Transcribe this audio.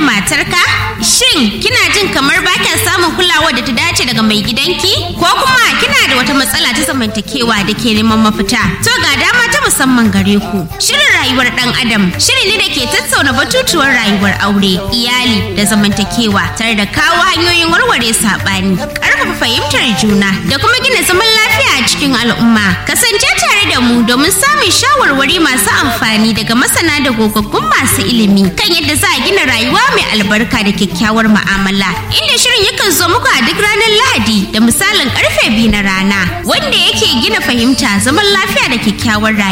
matarka? Shin kina jin kamar ba kya samun kulawa da ta dace daga mai gidanki? Ko kuma kina da wata matsala ta zamantakewa da ke neman mafita? To ga dama ta musamman gare ku. Shirin rayuwar ɗan Adam shiri ne da ke tattauna batutuwar rayuwar aure, iyali da zamantakewa tare da kawo hanyoyin warware saɓani, ƙarfafa fahimtar juna da kuma gina zaman lafiya a cikin al'umma. Kasance tare da mu domin samun shawarwari masu amfani daga masana da gogaggun masu ilimi kan yadda za a gina rayuwa mai albarka da kyakkyawar mu'amala. Inda shirin yakan zo muku a duk ranar Lahadi da misalin karfe biyu na rana wanda yake gina fahimta zaman lafiya da kyakkyawar rayuwa.